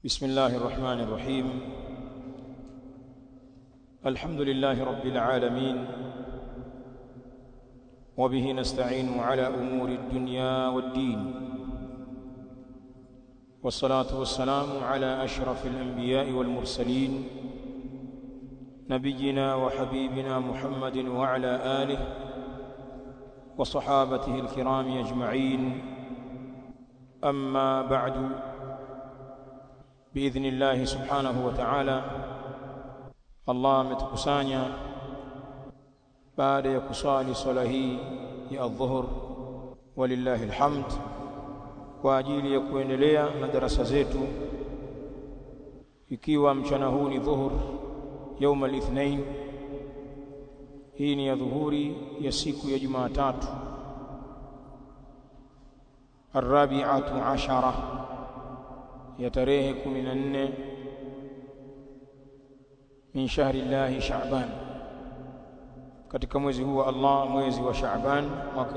بسم الله الرحمن الرحيم الحمد لله رب العالمين وبه نستعين على امور الدنيا والدين والصلاه والسلام على اشرف الانبياء والمرسلين نبينا وحبيبنا محمد وعلى اله وصحابته الكرام اجمعين اما بعد باذن الله سبحانه وتعالى Allah ametukusanya baada ya kuswali swala hii ya adhuhur walillahi alhamd kwa ajili ya kuendelea na darasa zetu ikiwa mchana huu ni dhuhur يوم الاثنين hii ni ya dhuhuri ya siku ya Jumatatu الرابعه عشرة ya tarehe 14 min shahri llahi Shaaban, katika mwezi huu wa Allah, mwezi wa Shaaban mwaka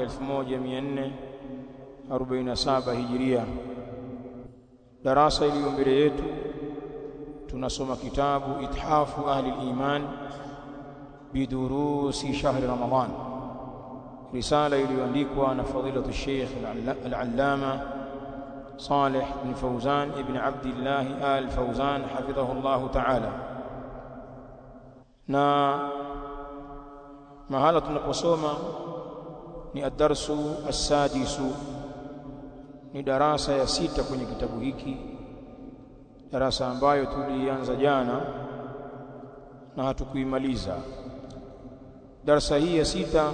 1447 Hijiria. Darasa iliyo mbele yetu tunasoma kitabu Ithafu Ahli al-Iman bidurusi shahri Ramadan, risala iliyoandikwa na fadilatu Sheikh al-Allama Saleh bin Fawzan ibn Abdillah al-Fawzan hafidhahu Allah ta'ala na mahala tunaposoma ni adarsu assadisu ni darasa ya sita kwenye kitabu hiki darasa ambayo tulianza jana na hatukuimaliza darasa hii ya sita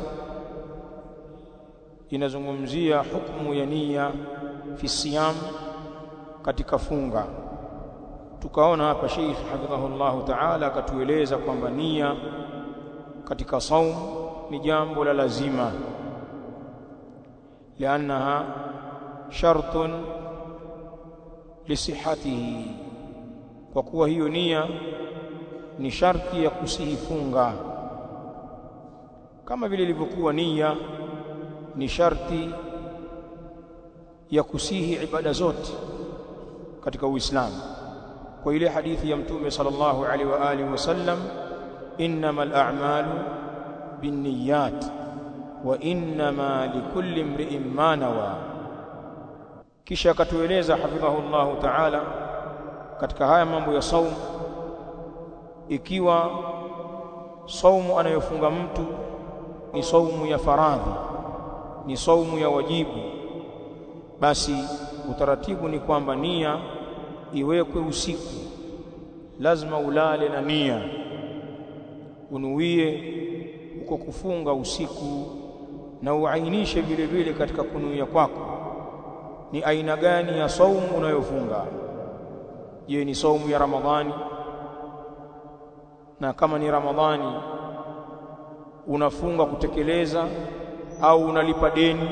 inazungumzia hukumu ya nia fi siyam katika funga tukaona hapa Sheikh hafidhahullahu ta'ala akatueleza kwamba nia katika saum ni jambo la lazima liannaha shartun lisihatihi kwa kuwa hiyo nia ni sharti ya kusihi funga kama vile ilivyokuwa nia ni sharti ya kusihi ibada zote katika Uislamu kwa ile hadithi ya mtume sallallahu alaihi wa alihi wasallam innamal a'malu binniyat wa innama likulli imri'in ma nawa kisha akatueleza hafidhahullahu ta'ala katika haya mambo ya saum ikiwa saumu anayofunga mtu ni saumu ya faradhi ni saumu ya wajibu basi utaratibu ni kwamba nia iwekwe usiku lazima ulale na nia unuie uko kufunga usiku na uainishe vile vile katika kunuia kwako ni aina gani ya saumu unayofunga je ni saumu ya ramadhani na kama ni ramadhani unafunga kutekeleza au unalipa deni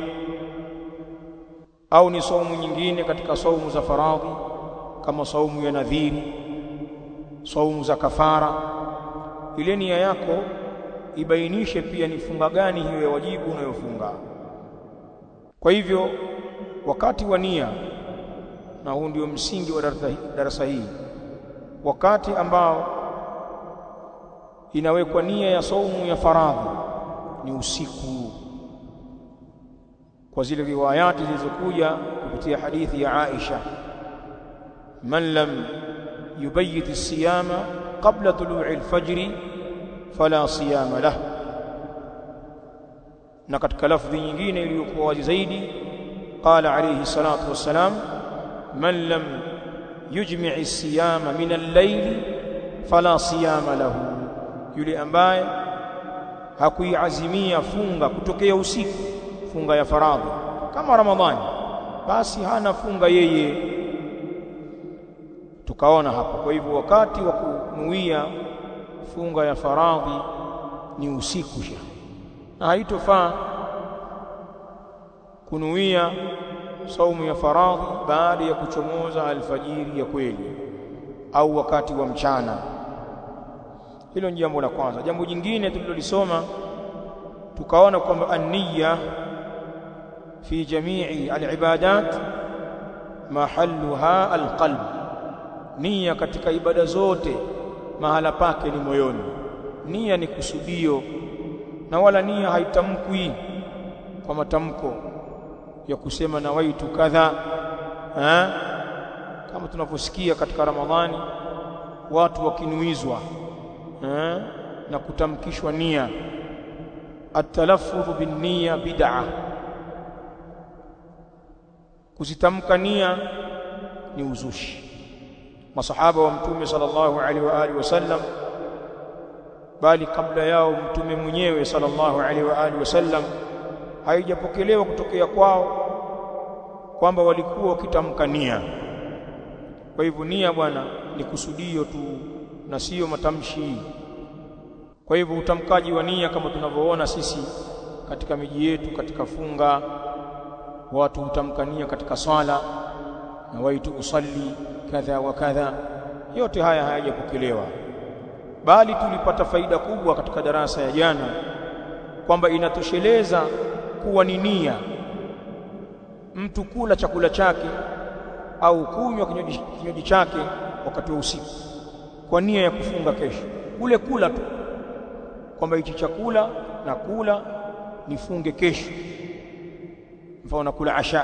au ni saumu nyingine katika saumu za faradhi kama saumu ya nadhiri saumu za kafara ile nia yako ibainishe pia ni funga gani hiyo ya wajibu unayofunga kwa hivyo wakati wa nia na huu ndio msingi wa darasa hii wakati ambao inawekwa nia ya saumu ya faradhi ni usiku kwa zile riwayati zilizokuja kupitia hadithi ya Aisha من لم يبيت الصيام قبل طلوع الفجر فلا صيام له na katika lafdhi nyingine iliyokuwa wazi zaidi qala alayhi salatu wassalam man lam yujmi' as-siyama min al-layl fala siyama lahu yule ambaye hakuiazimia funga kutokea usiku funga ya faradhi kama ramadhani basi hana funga yeye tukaona hapa kwa hivyo wakati wa kunuia funga ya faradhi ni usiku sha na haitofaa kunuia saumu ya faradhi baada ya kuchomoza alfajiri ya kweli au wakati wa mchana hilo ni jambo la kwanza jambo jingine tulilolisoma tukaona kwamba an-niyya fi jami'i al-ibadat mahalluha alqalb nia katika ibada zote mahala pake ni moyoni nia ni kusudio na wala nia haitamkwi kwa matamko ya kusema nawaitu kadha eh kama tunavyosikia katika Ramadhani watu wakinuizwa eh na kutamkishwa nia atalaffudhu binniya bid'a kuzitamka nia ni uzushi masahaba wa mtume sallallahu alaihi wa alihi wasallam bali kabla yao mtume mwenyewe sallallahu alaihi wa alihi wasallam haijapokelewa kutokea kwao kwamba walikuwa wakitamka nia kwa hivyo nia bwana ni kusudio tu na sio matamshi kwa hivyo utamkaji wa nia kama tunavyoona sisi katika miji yetu katika funga watu hutamka nia katika swala na waitu usalli kadha wa kadha yote haya hayajapokelewa bali tulipata faida kubwa katika darasa ya jana kwamba inatosheleza kuwa ni nia mtu kula chakula chake au kunywa kinywaji kinywaji chake wakati wa usiku kwa nia ya kufunga kesho kule kula tu kwamba hichi chakula na kula nifunge kesho mfano nakula asha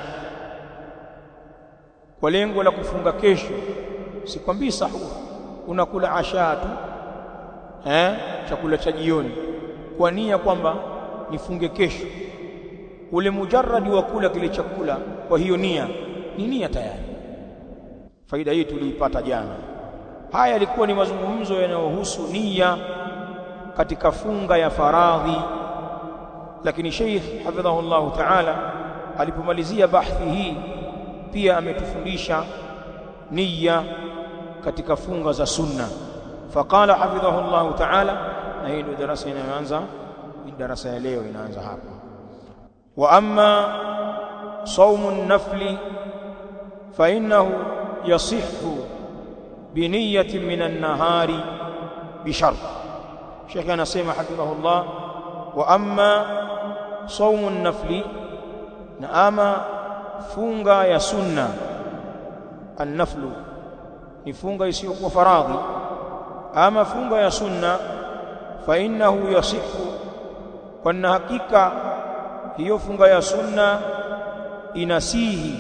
kwa lengo la kufunga kesho sikwambii sahur unakula asha tu eh chakula cha jioni kwa nia kwamba nifunge kesho ule mujarradi wa kula kile chakula kwa hiyo nia ni nia tayari faida hii tuliipata jana haya yalikuwa ni mazungumzo yanayohusu nia katika funga ya faradhi lakini Sheikh hafidhahullahu ta'ala alipomalizia bahthi hii pia ametufundisha nia katika funga za sunna faqala hafidhahullahu ta'ala na hii ndio darasa inayoanza darasa ya leo inaanza hapa wa amma saumu an-nafli fa innahu yasihhu بنية من النهار بشرط شيخ anasema hafidhahullah wa amma saumu an-nafli na ama funga ya sunna an-naflu ni funga isiyokuwa faradhi ama funga ya sunna fa innahu yasihu kwa hakika hiyo funga ya sunna inasihi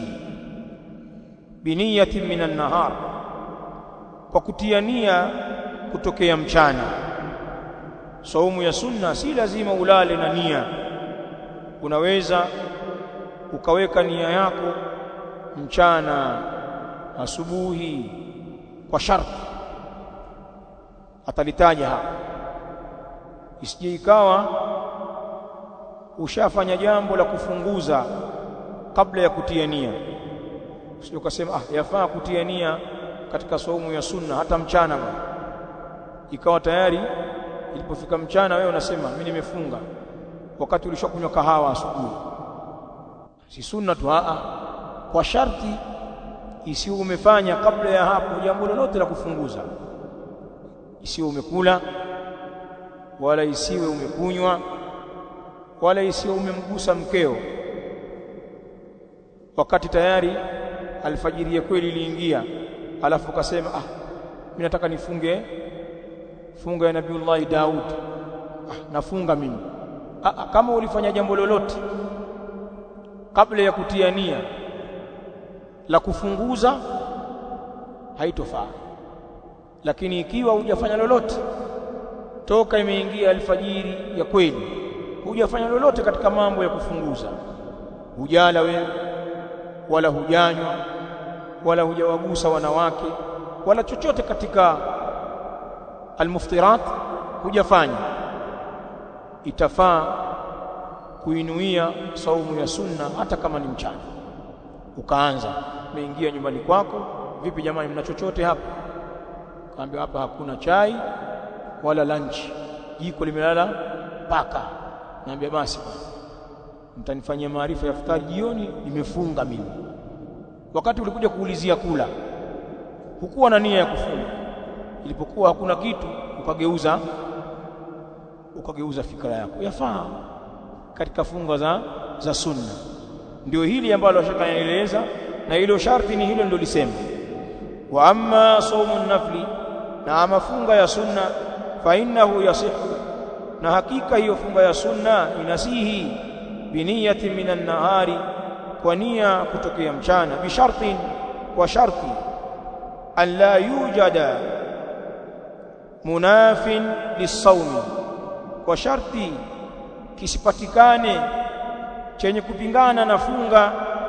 biniyatin minan nahar kwa kutia nia kutokea mchana saumu ya sunna si lazima ulale na nia unaweza ukaweka nia yako mchana asubuhi kwa sharti atalitaja hapa isije ikawa ushafanya jambo la kufunguza kabla ya kutia nia usije ukasema ah yafaa kutia nia katika saumu ya sunna hata mchana bwana ikawa tayari ilipofika mchana wewe unasema mimi nimefunga wakati ulishakunywa kahawa asubuhi si sunna tu a kwa sharti isiyo umefanya kabla ya hapo jambo lolote la kufunguza isiyo umekula wala isiwe umekunywa wala isiwe umemgusa mkeo wakati tayari alfajiri ya kweli iliingia alafu ukasema ah mimi nataka nifunge funga ya nabiullahi Daud ah, nafunga mimi ah, ah, kama ulifanya jambo lolote kabla ya kutia nia la kufunguza haitofaa lakini ikiwa hujafanya lolote toka imeingia alfajiri ya kweli hujafanya lolote katika mambo ya kufunguza hujala wewe wala hujanywa wala hujawagusa wanawake wala chochote katika almuftirat hujafanya itafaa kuinuia saumu ya sunna hata kama ni mchana ukaanza umeingia nyumbani kwako vipi jamani mna chochote hapa kaambia hapa hakuna chai wala lunch jiko limelala paka naambia basi mtanifanyia maarifa ya futari jioni nimefunga mimi wakati ulikuja kuulizia kula hukuwa na nia ya kufunga ilipokuwa hakuna kitu ukageuza ukageuza fikra yako yafaa katika funga za za sunna ndio hili ambalo shaka naeleza na hilo sharti ni hilo ndio lisema wa amma saumu nafli na ama funga ya sunna fa innahu yasihu na hakika hiyo funga ya sunna inasihi biniyati minan nahari kwa nia kutokea mchana bishartin kwa sharti an la yujada munafin lisawmi kwa sharti kisipatikane chenye kupingana na funga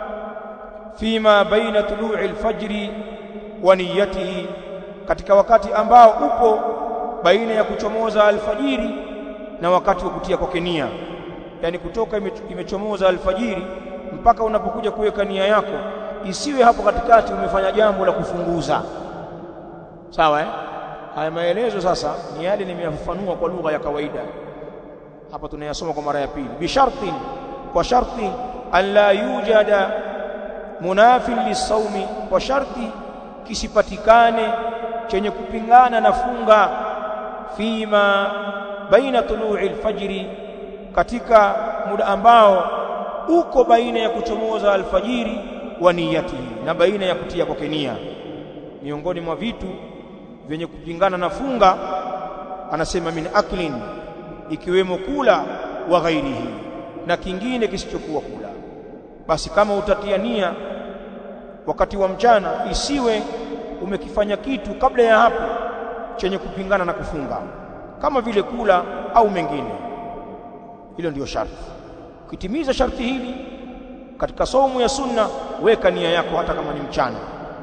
fima baina tulu'i alfajri wa niyatihi katika wakati ambao upo baina ya kuchomoza alfajiri na wakati wa kutia kwake nia yani kutoka imechomoza alfajiri mpaka unapokuja kuweka nia yako isiwe hapo katikati umefanya jambo la kufunguza sawa eh haya maelezo sasa ni yale nimeyafafanua kwa lugha ya kawaida hapa tunayasoma kwa mara ya pili bishartin kwa sharti alla yujada munafin lisawmi kwa sharti kisipatikane chenye kupingana na funga fima baina tulu'i alfajri katika muda ambao uko baina ya kuchomoza alfajiri wa niyatihi na baina ya kutia kwake nia miongoni mwa vitu vyenye kupingana na funga anasema min aklin ikiwemo kula wa ghairihi na kingine kisichokuwa kula basi kama utatia nia wakati wa mchana isiwe umekifanya kitu kabla ya hapo chenye kupingana na kufunga kama vile kula au mengine hilo ndiyo sharti ukitimiza sharti hili katika saumu ya sunna weka nia yako hata kama ni mchana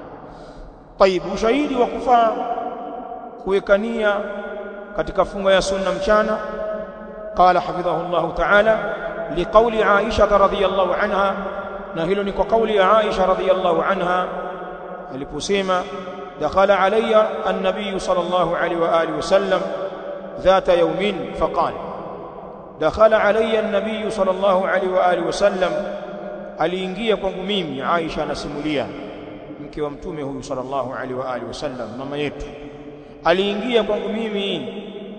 طيب ushahidi wa kufaa kuweka nia katika funga ya sunna mchana قال حفظه الله تعالى لقول عائشة رضي الله عنها نهل نكو قول عائشة رضي الله عنها aliposema دخل علي النبي صلى الله عليه وآله وسلم ذات يوم فقال دخل علي النبي صلى الله عليه وآله وسلم aliingia kwangu mimi Aisha anasimulia mke wa mtume huyu sallallahu alaihi wa alihi wasallam mama yetu aliingia kwangu mimi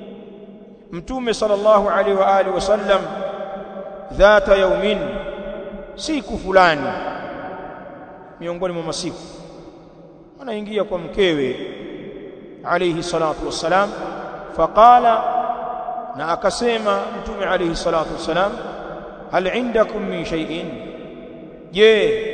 mtume sallallahu alaihi wa alihi wasallam dhata yaumin siku fulani miongoni mwa masiku anaingia kwa mkewe alayhi salatu wassalam faqala na akasema mtume alayhi salatu wassalam hal indakum min shay'in je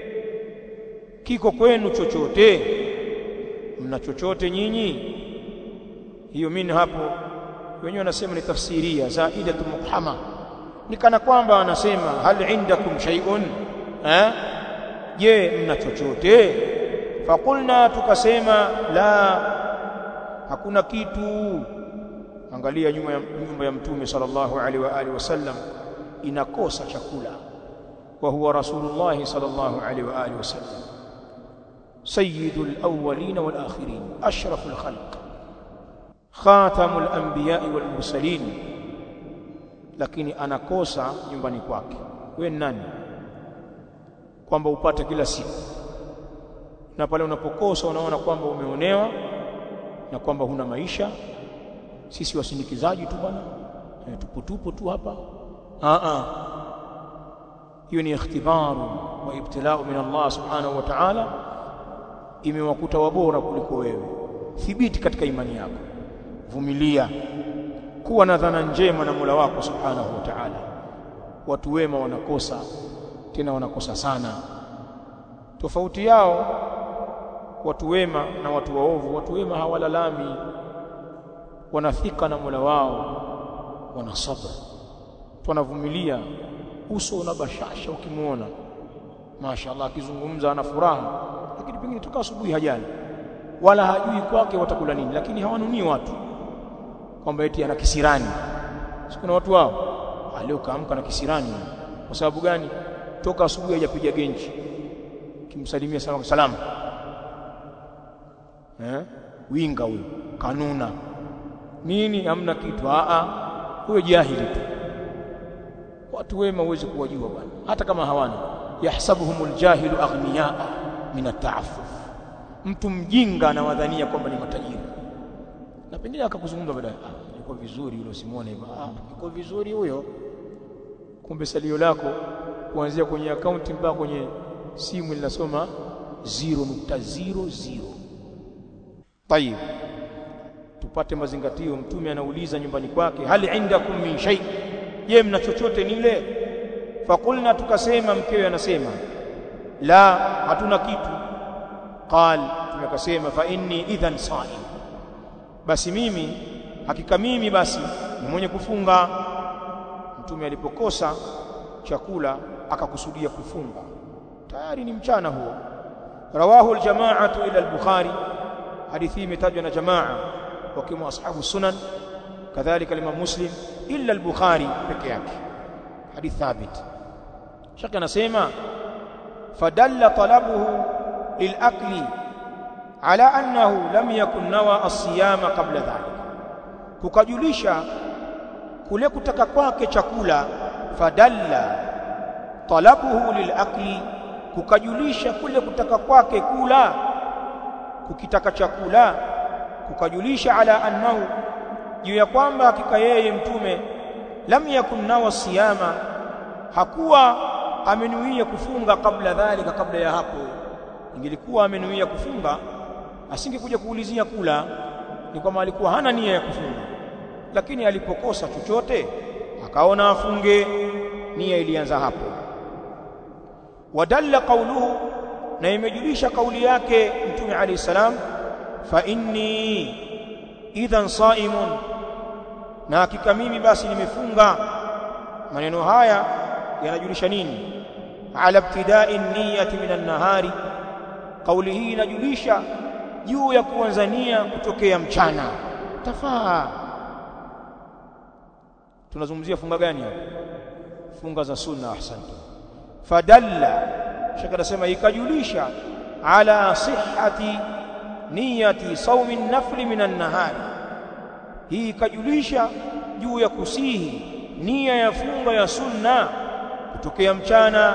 kiko kwenu chochote mna chochote nyinyi hiyo mimi hapo wenyewe wanasema ni tafsiria zaidatu mukhama ni kana kwamba anasema hal indakum shay'un eh je mna chochote fakulna tukasema la hakuna kitu angalia nyuma ya nyumba ya mtume sallallahu alaihi wa alihi wasallam inakosa chakula wa huwa rasulullah sallallahu alaihi wa alihi wasallam sayyidul awwalin wal akhirin ashraful khalq khatamul anbiya wal mursalin lakini anakosa nyumbani kwake we nani kwamba upate kila siku na pale unapokosa unaona kwamba umeonewa na kwamba huna maisha sisi wasindikizaji tu bwana e, tuputupu tu hapa a a hiyo ni ikhtibaru wa ibtilau min Allah subhanahu wa ta'ala imewakuta wabora kuliko wewe thibiti katika imani yako vumilia kuwa na dhana njema na Mola wako subhanahu wa ta'ala watu wema wanakosa tena wanakosa sana tofauti yao watu wema na watu waovu watu wema hawalalami wanathika na Mola wao wana sabr wanavumilia uso una bashasha ukimuona mashaallah akizungumza ana furaha lakini pengine toka asubuhi hajali wala hajui kwake watakula nini lakini hawanunii watu kwamba eti ana kisirani sikuna watu wao leo kaamka na kisirani kwa sababu gani toka asubuhi hajapiga genji kimsalimia salamu salamu eh winga huyo kanuna nini hamna kitu a a huyo jahili tu watu wema huwezi kuwajua bwana hata kama hawana yahsabuhumul jahilu aghniyaa min ata'affuf mtu mjinga anawadhania kwamba ni matajiri na pengine akakuzungumza baadaye ah yuko vizuri yule usimuone hivyo ah yuko vizuri huyo kumbe salio lako kuanzia kwenye akaunti mpaka kwenye simu linasoma 0.00 tayib tupate mazingatio mtume anauliza nyumbani kwake hal indakum min shay je mna chochote nile fakulna tukasema mkewe anasema la hatuna kitu qal tumekasema fa inni idhan saim basi mimi hakika mimi basi ni mwenye kufunga mtume alipokosa chakula akakusudia kufunga tayari ni mchana huo rawahu aljamaatu ila al-bukhari hadithi imetajwa na jamaa wakiwemo ashabu sunan kadhalika imam muslim illa al-bukhari peke yake hadith thabit shaka anasema fadalla talabuhu lilakli ala annahu lam yakun nawa as-siyama qabla dhalika kukajulisha kule kutaka kwake chakula fadalla talabuhu lilakli kukajulisha kule kutaka kwake kula kukitaka chakula kukajulisha ala annahu juu ya kwamba hakika yeye mtume lam yakun nawa siyama hakuwa amenuia kufunga kabla dhalika kabla ya hapo ingelikuwa amenuia kufunga asingekuja kuulizia kula ni kwamba alikuwa hana nia ya kufunga lakini alipokosa chochote akaona afunge nia ilianza hapo wadalla qawluhu na imejulisha kauli yake mtume alayhi salam fa inni idhan saimun na hakika mimi basi nimefunga maneno haya yanajulisha nini ala ibtida'i niyyati minan nahari kauli hii inajulisha juu ya kuanza nia kutokea mchana tafaa tunazungumzia funga gani hapa funga za sunna ahsante fadalla shaka nasema ikajulisha ala sihhati niyati saumi nafli minan nahari hii ikajulisha juu ya kusihi nia ya funga ya sunna kutokea mchana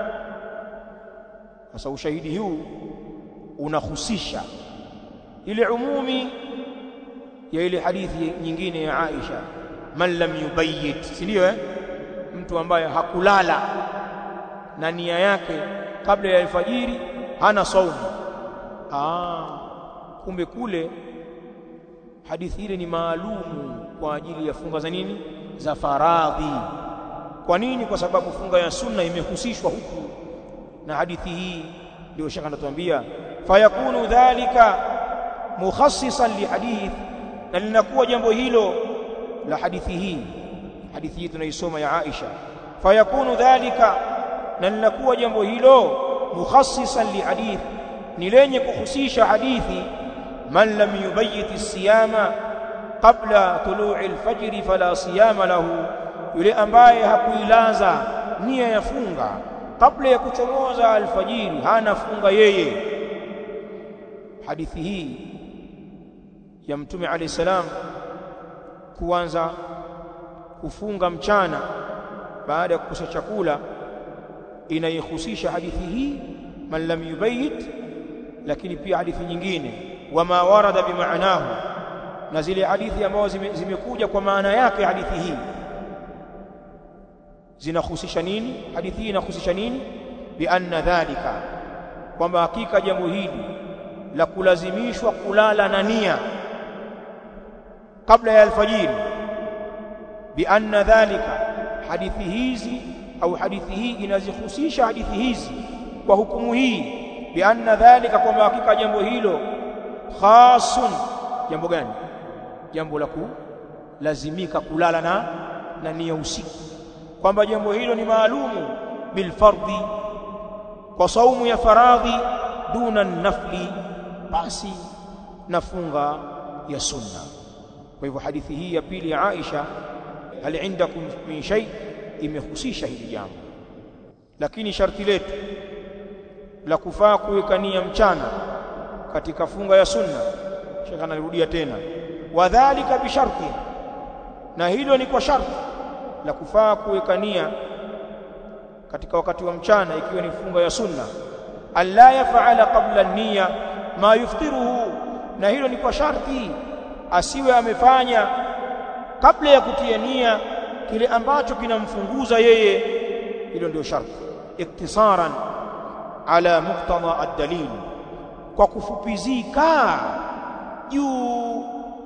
sasa ushahidi huu unahusisha ile umumi ya ile hadithi nyingine ya Aisha man lam yubayyit si ndio eh mtu ambaye hakulala na nia yake kabla ya alfajiri hana saumu ah kumbe kule hadithi ile ni maalumu kwa ajili ya funga za nini za faradhi kwa nini kwa sababu funga ya sunna imehusishwa huku na hadithi hii ndio shaka anatuambia fayakunu dhalika mukhassisan lihadith na linakuwa jambo hilo la hadithi hii hadithi hii tunaisoma ya Aisha fayakunu dhalika na linakuwa jambo hilo mukhassisan lihadith ni lenye kuhusisha hadithi man lam yubayyit as-siyama qabla tulu'i al-fajr fala siyama lahu yule ambaye hakuilaza nia ya funga kabla ya kuchomoza alfajiri hana funga yeye hadithi hii ya mtume alayhi salam kuanza kufunga mchana baada ya kukosa chakula inaihusisha hadithi hii man lam yubayit lakini pia hadithi nyingine wama warada bimaanahu na zile hadithi ambazo zime, zimekuja kwa maana yake hadithi hii zinahusisha nini hadithi hii inahusisha nini bi anna dhalika kwamba hakika jambo hili la kulazimishwa kulala na nia kabla ya alfajiri bi anna dhalika hadithi hizi au hadithi hii inazihusisha hadithi hizi kwa hukumu hii bi anna dhalika kwamba hakika jambo hilo khasun jambo gani jambo la kulazimika kulala na na nia usiku kwamba jambo hilo ni maalumu bil fardhi kwa saumu ya faradhi duna nafli basi nafunga ya sunna kwa hivyo hadithi hii ya pili ya Aisha hal indakum min shay imehusisha hili jambo lakini sharti letu la kufaa kuweka nia mchana katika funga ya sunna shekha analirudia tena wadhālika bisharti na hilo ni kwa sharti la kufaa kuweka nia katika wakati wa mchana ikiwa ni funga ya sunna alla yaf'ala qabla an-niyya ma yuftiruhu na hilo ni kwa sharti asiwe amefanya kabla ya kutia nia kile ambacho kinamfunguza yeye hilo ndio sharti iktisaran ala muqtada ad-dalil kwa kufupizika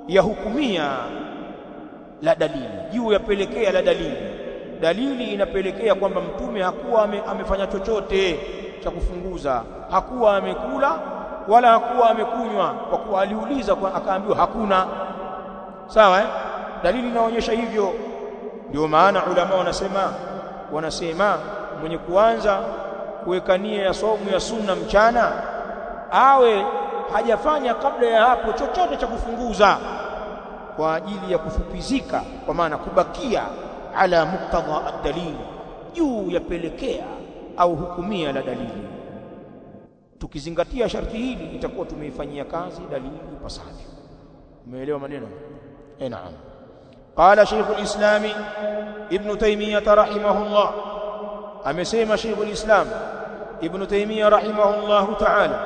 ya hukumia la dalili juu yapelekea la dalili dalili inapelekea kwamba mtume hakuwa ame, amefanya chochote cha kufunguza hakuwa amekula wala hakuwa amekunywa kwa kuwa aliuliza kwa akaambiwa hakuna sawa eh? dalili inaonyesha hivyo ndio maana ulama wanasema wanasema mwenye kuanza kuweka nia ya somu ya sunna mchana awe hajafanya kabla ya hapo chochote cha kufunguza kwa ajili ya kufupizika kwa maana kubakia ala muktadha ad-dalil juu yapelekea au hukumia la dalili tukizingatia sharti hili itakuwa tumeifanyia kazi dalili ipasavyo umeelewa maneno eh naam قال شيخ الإسلام ابن تيمية رحمه الله أمسيما شيخ الإسلام ابن تيمية رحمه الله تعالى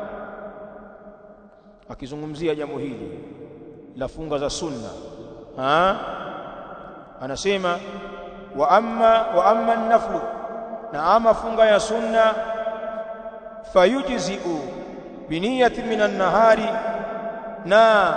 akizungumzia jambo hili la funga za sunna ha anasema wa amma wa amma an-naflu na ama funga ya sunna fayujzi'u bi niyyati min an-nahari na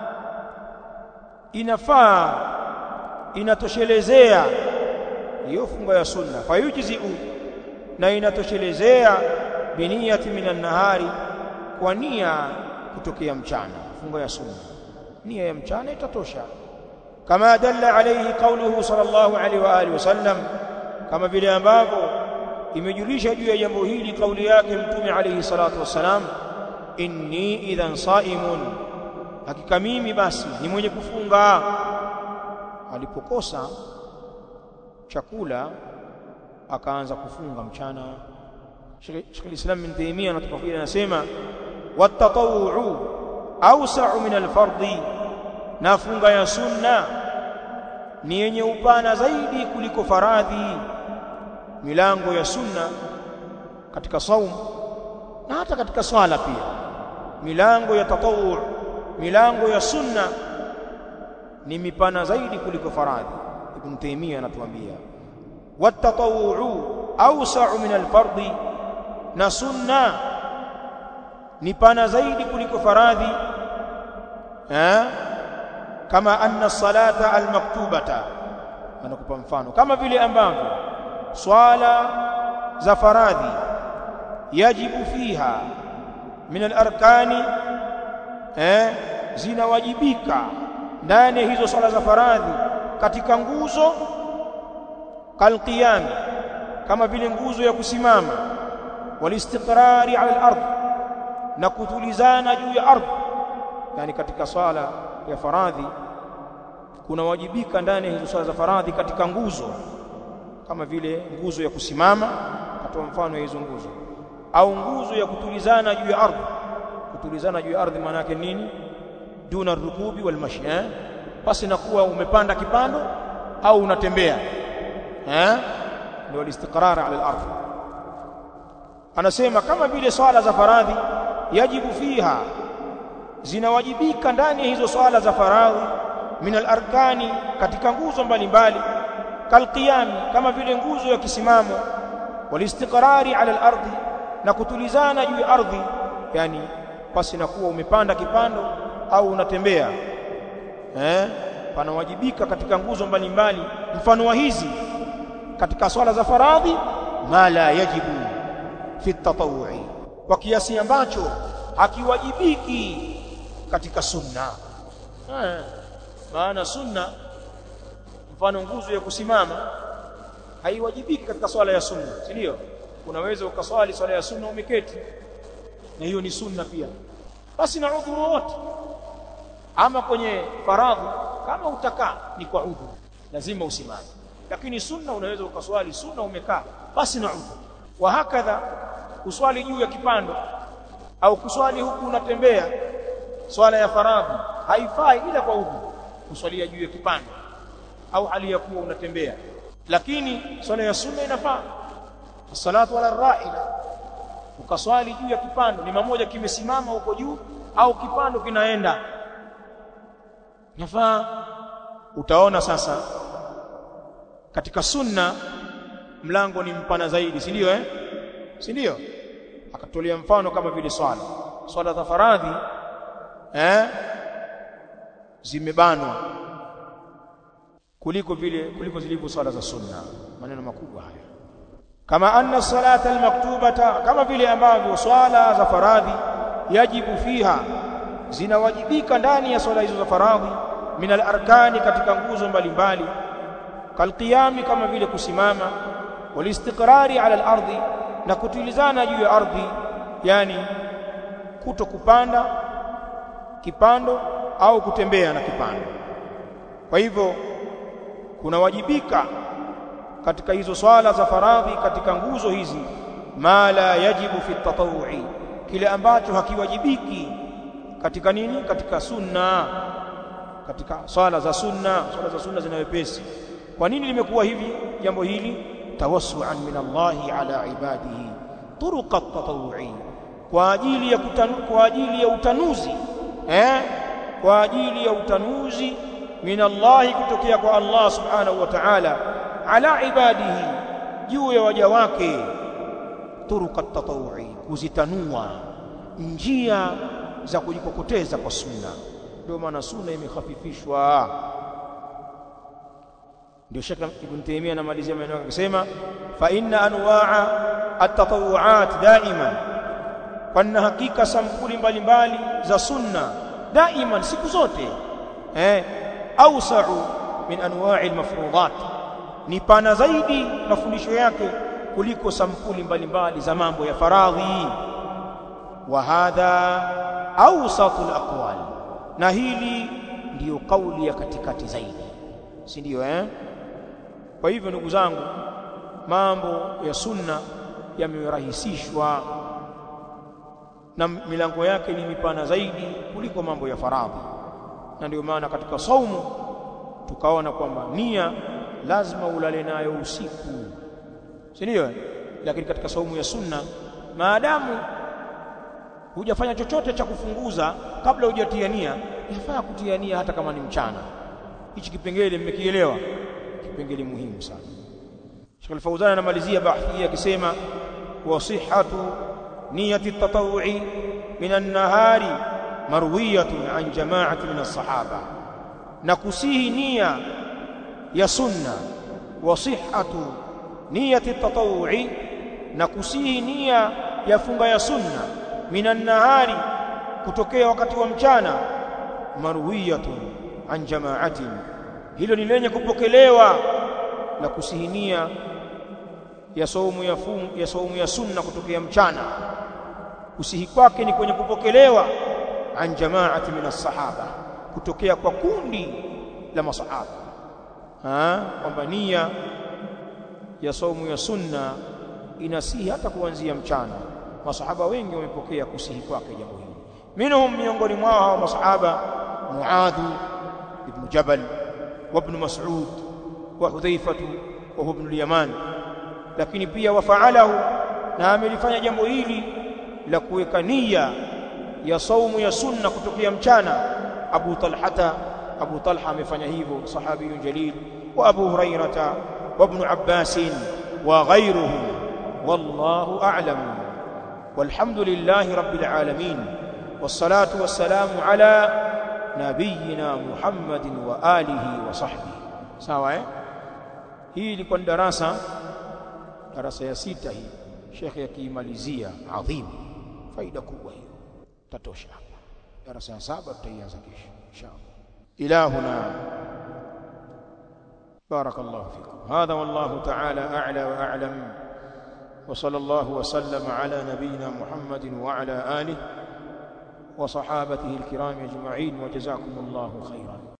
inafaa inatoshelezea hiyo funga ya sunna fayujzi'u na inatoshelezea bi niyyati min an-nahari kwa nia kutokea mchana funga ya sunna nia ya mchana itatosha kama dalla alayhi qawluhu sallallahu alayhi wa alihi wasallam kama vile ambavyo imejulisha juu ya jambo hili kauli yake mtume alayhi salatu wasalam inni idhan saimun hakika mimi basi ni mwenye kufunga alipokosa chakula akaanza kufunga mchana Sheikh al-Islam bin Taymiyyah anatafakiri anasema watatawu'u awsa'u min al-fardhi na funga ya sunna ni yenye upana zaidi kuliko faradhi milango ya sunna katika saum na hata katika swala pia milango ya tatawu milango ya sunna ni mipana zaidi kuliko faradhi ibn taymiyyah anatuambia watatawu'u awsa'u min al-fardhi na sunna ni pana zaidi kuliko faradhi eh kama anna salata almaktubata anakupa mfano kama vile ambavyo swala za faradhi yajibu fiha min alarkani eh zinawajibika ndani ya hizo swala za faradhi katika nguzo kalqiyam kama vile nguzo ya kusimama walistiqrari ala al-ardh na kutulizana juu ya ardhi yani katika swala ya faradhi kunawajibika ndani ya hizo swala za faradhi katika nguzo kama vile nguzo ya kusimama katoa mfano ya hizo nguzo au nguzo ya kutulizana juu ya ardhi kutulizana juu ya ardhi maana yake nini duna rukubi wal mashi eh basi na kuwa umepanda kipando au unatembea eh ndio alistiqrar ala al-ardh anasema kama vile swala za faradhi yajibu fiha zinawajibika ndani ya hizo swala za faradhi min al-arkani katika nguzo mbalimbali kalqiyami kama vile nguzo ya kisimamo walistiqrari ala al-ardi na kutulizana juu ya ardhi yani pasi na kuwa umepanda kipando au unatembea eh panawajibika katika nguzo mbalimbali mfano wa hizi katika swala za faradhi ma la yajibu fi tatawu'i kwa kiasi ambacho hakiwajibiki katika sunna eh, maana sunna mfano nguzo ya kusimama haiwajibiki katika swala ya sunna si ndio unaweza ukaswali swala ya sunna umeketi na hiyo ni sunna pia basi na udhuru wote ama kwenye faradhi kama utakaa ni kwa udhuru lazima usimame lakini sunna unaweza ukaswali sunna umekaa basi na udhuru wa hakadha kuswali juu ya kipando au kuswali huku unatembea swala ya faradhi haifai ila kwa udhu kuswalia juu ya kipando au hali ya kuwa unatembea lakini swala ya sunna inafaa salatu ala rahila ukaswali juu ya kipando ni mamoja kimesimama huko juu au kipando kinaenda nafaa utaona sasa katika sunna mlango ni mpana zaidi si ndio eh si ndio akatolea mfano kama vile swala swala za faradhi eh zimebanwa kuliko vile kuliko zilivyo swala za sunna maneno makubwa haya kama anna salata almaktubata kama vile ambavyo swala za faradhi yajibu fiha zinawajibika ndani ya swala hizo za faradhi min alarkani katika nguzo mbalimbali kalqiyami kama vile kusimama walistiqrari ala alardi na kutulizana juu ya ardhi yani kuto kupanda kipando au kutembea na kipando kwa hivyo kunawajibika katika hizo swala za faradhi katika nguzo hizi ma la yajibu fi tatawu'i kile ambacho hakiwajibiki katika nini katika sunna katika swala za sunna swala za sunna zina wepesi kwa nini limekuwa hivi jambo hili tawassuan min Allahi ala ibadihi turuqa tatawu'i kwa ajili ya kutanu, kwa ajili ya utanuzi eh kwa ajili ya utanuzi min Allahi kutokea kwa Allah subhanahu wa ta'ala ala ibadihi juu ya waja wake turuqa tatawu'i kuzitanua njia za kujikokoteza kwa sunna ndio maana sunna imekhafifishwa ndio Sheikh Ibn Taymiyyah anamalizia maneno yake akisema fa inna anwa'a at-tatawu'at daima kwa hakika sampuli mbalimbali za sunna daiman siku zote eh awsa'u min anwa'i al-mafruḍat ni pana zaidi mafundisho yake kuliko sampuli mbalimbali za mambo ya faradhi wa hadha awsatul aqwal na hili ndiyo kauli ya katikati zaidi si ndio eh kwa hivyo ndugu zangu mambo ya sunna yamerahisishwa na milango yake ni mipana zaidi kuliko mambo ya faradhi na ndio maana katika saumu tukaona kwamba nia lazima ulale nayo usiku si ndio lakini katika saumu ya sunna maadamu hujafanya chochote cha kufunguza kabla hujatia nia yafaa kutia nia hata kama ni mchana hichi kipengele mmekielewa kipengele muhimu sana Sheikh Al-Fauzan anamalizia bahthi akisema wa sihhatu niyati at-tatawwu'i min an-nahari marwiyatun an jama'ati min as-sahaba na kusihi nia ya sunna wa sihhatu niyati at-tatawwu'i na kusihi nia ya funga ya sunna minan nahari kutokea wakati wa mchana marwiyatun an jama'atin hilo ni lenye kupokelewa na kusihinia ya saumu ya fum, ya saumu ya sunna kutokea mchana kusihi kwake ni kwenye kupokelewa an jama'ati min as-sahaba kutokea kwa kundi la masahaba ha kwamba nia ya saumu ya sunna inasihi hata kuanzia mchana masahaba wengi wamepokea kusihi kwake jambo hili minhum miongoni mwao hao masahaba Muadh ibn Jabal wa ibn Mas'ud wa Hudhaifa wa ibn al-Yaman lakini pia wafaalahu na amelifanya jambo hili la kuweka nia ya saumu ya sunna kutokea mchana Abu Talhata Abu Talha amefanya hivyo sahabiyun jalil wa Abu Hurairata wa ibn Abbas wa ghayruhum wallahu a'lam والحمد لله رب العالمين والصلاة والسلام على نبينا محمد وآله وصحبه sawa eh hii ilikuwa darasa darasa ya sita hii shekhe akiimalizia adhim faida kubwa hiyo tatosha hapa darasa ya saba tutaianza kesho inshallah ilahuna بارك الله فيكم هذا والله تعالى أعلى وأعلم وصلى الله وسلم على نبينا محمد وعلى آله وصحابته الكرام أجمعين وجزاكم الله خيرا